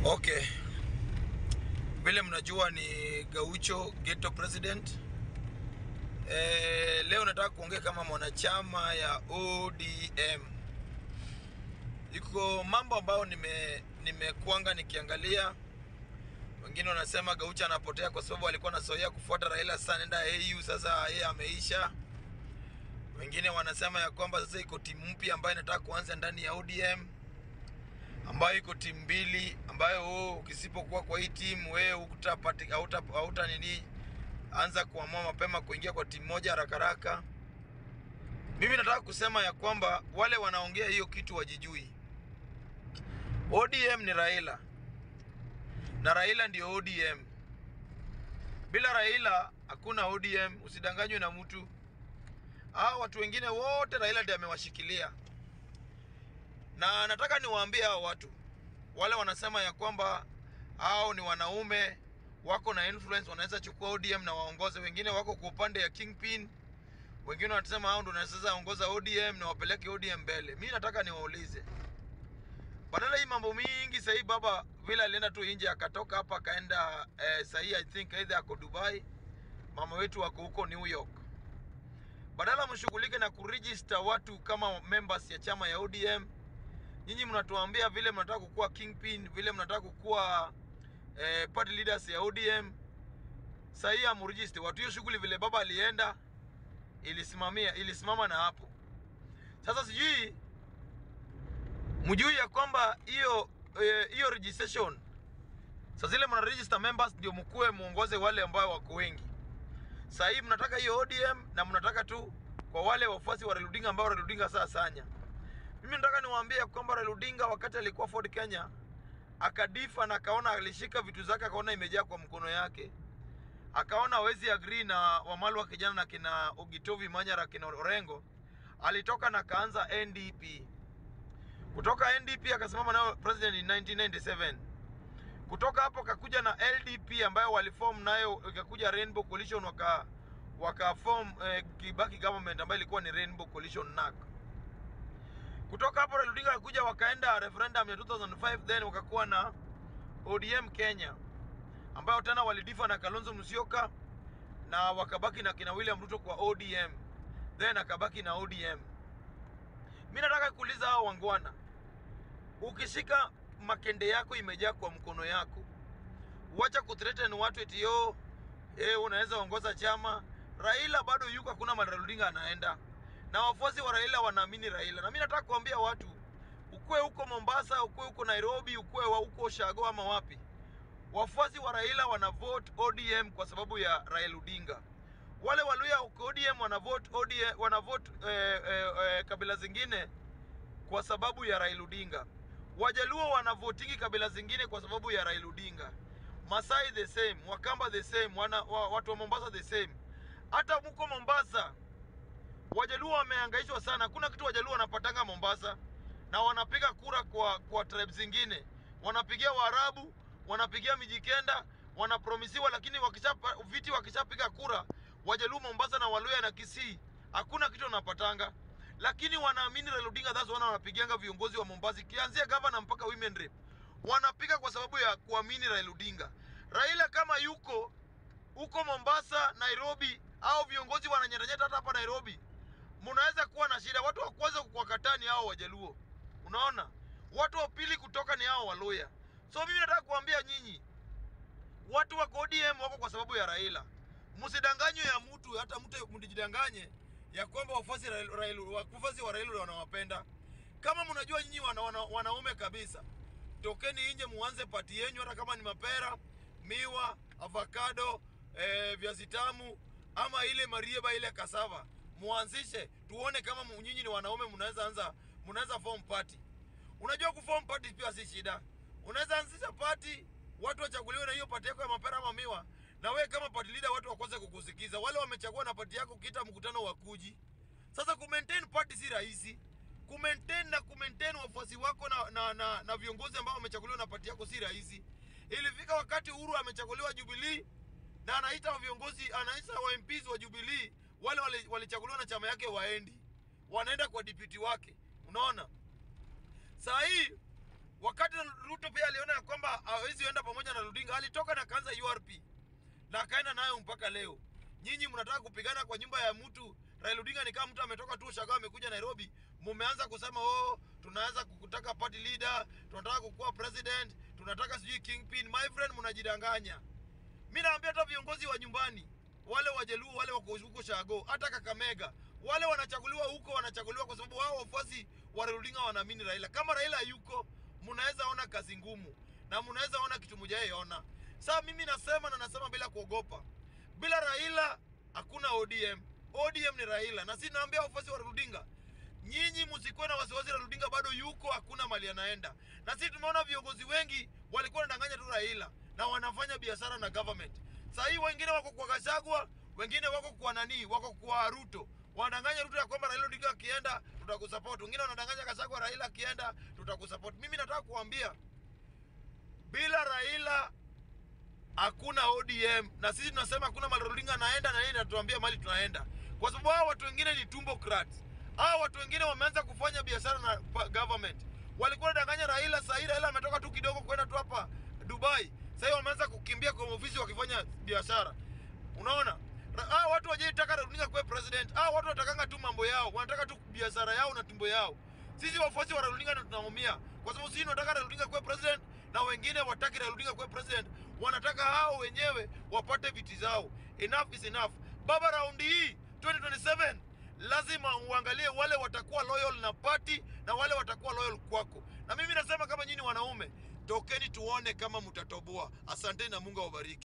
Okay, vile mnajua ni Gaucho Ghetto President. E, leo nataka kuongea kama mwanachama ya ODM. Iko mambo ambayo nime nimekuanga nikiangalia. Wengine wanasema Gaucho anapotea kwa sababu alikuwa anasoea kufuata Raila, sasa nenda AU, sasa yeye ameisha. Wengine wanasema ya kwamba sasa iko timu mpya ambayo inataka kuanza ndani ya ODM ambayo iko timu mbili ambayo wewe ukisipokuwa kwa hii timu wewe hutapati hauta, hauta nini anza kuamua mapema kuingia kwa timu moja haraka haraka. Mimi nataka kusema ya kwamba wale wanaongea hiyo kitu wajijui. ODM ni Raila na Raila ndio ODM. Bila Raila hakuna ODM, usidanganywe na mtu. Hao watu wengine wote Raila ndiye amewashikilia na nataka niwaambie hao watu wale wanasema ya kwamba hao ni wanaume wako na influence, wanaweza chukua ODM na waongoze. Wengine wako kwa upande ya Kingpin, wengine wanasema hao ndio wanaweza ongoza ODM na wapeleke ODM mbele. Mimi nataka niwaulize, badala hii mambo mingi sahii, baba vile alienda tu nje akatoka hapa akaenda eh, sahii I think either ako Dubai, mama wetu wako huko New York. Badala mshughulike na kuregister watu kama members ya chama ya ODM nyinyi mnatuambia vile mnataka kukuwa kingpin, vile mnataka kukuwa eh, party leaders ya ODM. Sasa hii amregister watu, hiyo shughuli vile baba alienda ilisimamia ilisimama na hapo. Sasa sijui mjui ya kwamba hiyo eh, hiyo registration sasa zile mna register members ndio mkuwe muongoze wale ambao wako wengi. Sasa hii mnataka hiyo ODM na mnataka tu kwa wale wafuasi wa Raila Odinga ambao Raila Odinga sasa sanya mimi nataka niwaambie kwamba Raila Odinga wakati alikuwa Ford Kenya akadifa na akaona alishika vitu zake akaona imejaa kwa mkono yake, akaona hawezi agree na Wamalwa kijana na kina Ogitovi Manyara kina Orengo, alitoka na kaanza NDP. Kutoka NDP akasimama nayo president in 1997. Kutoka hapo akakuja na LDP ambayo waliform nayo, ikakuja Rainbow Coalition waka wakaform eh, Kibaki government ambayo ilikuwa ni Rainbow Coalition NAC. Kutoka hapo Raila Odinga akakuja wakaenda referendum ya 2005 then wakakuwa na ODM Kenya ambayo tena walidifa na Kalonzo Musyoka na wakabaki na kina William Ruto kwa ODM then akabaki na ODM. Mimi nataka kuuliza hao wangwana, ukishika makende yako imejaa kwa mkono yako, uacha kuthreaten watu eti yo eh, unaweza ongoza chama. Raila bado yuko, hakuna mahali Raila Odinga anaenda na wafuasi wa Raila wanaamini Raila. Na mimi nataka kuambia watu, ukue huko Mombasa, ukue huko Nairobi, ukue wa huko Shago ama wapi, wafuasi wa Raila wana vote ODM kwa sababu ya Raila Odinga. Wale Waluya huko ODM wana vote ODM, wana vote eh, eh, eh, kabila zingine kwa sababu ya Raila Odinga. Wajaluo wana votingi kabila zingine kwa sababu ya Raila Odinga. Masai the same, Wakamba the same, wana, wa, watu wa Mombasa the same. Hata mko Mombasa Wajaluo wamehangaishwa sana. Hakuna kitu Wajaluo wanapatanga Mombasa, na wanapiga kura kwa kwa tribe zingine, wanapigia Waarabu, wanapigia Mijikenda, wanapromisiwa, lakini wakisha viti wakishapiga kura Wajaluo Mombasa na Waluya na Kisii, hakuna kitu wanapatanga, lakini wanaamini Raila Odinga. That's wana wanapigianga viongozi wa Mombasa, kianzia governor mpaka women rep, wanapiga kwa sababu ya kuamini Raila Odinga. Raila kama yuko huko Mombasa, Nairobi, au viongozi wananyetanyeta hata hapa Nairobi mnaweza kuwa na shida. Watu wa kwanza kuwakataa ni hao Wajaluo, unaona. Watu wa pili kutoka ni hao Waluya. So mimi nataka kuambia nyinyi watu wa ODM wako kwa sababu ya Raila. Msidanganywe ya mtu, hata mtu mjidanganye ya kwamba wafuasi Raila, wafuasi wa Raila wanawapenda. Kama mnajua nyinyi wana, wana, wanaume kabisa, tokeni nje muanze pati yenyu, hata kama ni mapera, miwa, avocado, eh, viazi tamu ama ile marieba ile kasava muanzishe tuone kama nyinyi ni wanaume, mnaweza anza, mnaweza form party. Unajua kuform party pia si shida, unaweza anzisha party, watu wachaguliwe na hiyo party yako ya mapera ama miwa, na we kama party leader watu wakose kukusikiza. Wale wamechagua na party yako, kita mkutano wa kuji. Sasa ku maintain party si rahisi, ku maintain na ku maintain wafuasi wako na, na, na, na viongozi ambao wamechaguliwa na party yako si rahisi. Ilifika wakati Uhuru amechaguliwa Jubilee na anaita viongozi, anaita wa MPs wa Jubilee wale walichaguliwa na chama yake waendi, wanaenda kwa deputy wake. Unaona, saa hii wakati Ruto pia aliona ya kwamba hawezi enda pamoja na Odinga. Alitoka na kaanza URP na akaenda nayo mpaka leo. Nyinyi mnataka kupigana kwa nyumba ya mtu. Raila Odinga ni kama mtu ametoka tu Ushago amekuja Nairobi, mumeanza kusema oh, tunaanza kukutaka party leader, tunataka kukuwa president, tunataka sijui kingpin. My friend, mnajidanganya. Mimi naambia hata viongozi wa nyumbani wale wajaluo wale wako huko Shago, hata Kakamega wale wanachaguliwa huko, wanachaguliwa kwa sababu wao wafuasi wa Raila Odinga wanaamini Raila. Kama Raila yuko, mnaweza ona kazi ngumu na mnaweza ona kitu mjaiona. Sasa mimi nasema na nasema bila kuogopa, bila Raila hakuna ODM. ODM ni Raila, na si naambia wafuasi wa Raila Odinga, nyinyi msikuwe na wasiwasi. Raila Odinga bado yuko, hakuna mali anaenda. Na sisi tumeona viongozi wengi walikuwa wanadanganya tu Raila na wanafanya biashara na government. Sasa hii wengine wako kwa Gachagua, wengine wako kwa nani, wako kwa Ruto wanadanganya Ruto ya kwamba Raila Odinga akienda tutakusupport. Wengine wanadanganya Gachagua, Raila akienda tutakusupport. Mimi nataka kuambia bila Raila hakuna ODM, na sisi tunasema hakuna mali Odinga anaenda na yeye anatuambia mali tunaenda, kwa sababu hao watu wengine ni tumbocrats. Hao watu wengine wameanza kufanya biashara na pa- government. Walikuwa wanadanganya Raila, sasa hivi Raila ametoka tu kidogo kwenda tu hapa Dubai, sasa hivi wameanza kukimbia kwa ofisi wakifanya biashara. Unaona? Ra- Hao watu wajaitaka Raila Odinga kuwa president. Hao watu watakanga tu mambo yao, wanataka tu biashara yao na tumbo yao. Sisi wafuasi wa Raila Odinga ndio tunaumia, kwa sababu sisi tunataka Raila Odinga kuwa president na wengine wataki Raila Odinga kuwa president, wanataka hao wenyewe wapate viti zao. Enough is enough. Baba, raundi hii 2027 lazima uangalie wale watakuwa loyal na party na wale watakuwa loyal kwako. Na mimi nasema kama nyinyi wanaume, tokeni tuone kama mtatoboa. Asanteni na Mungu awabariki.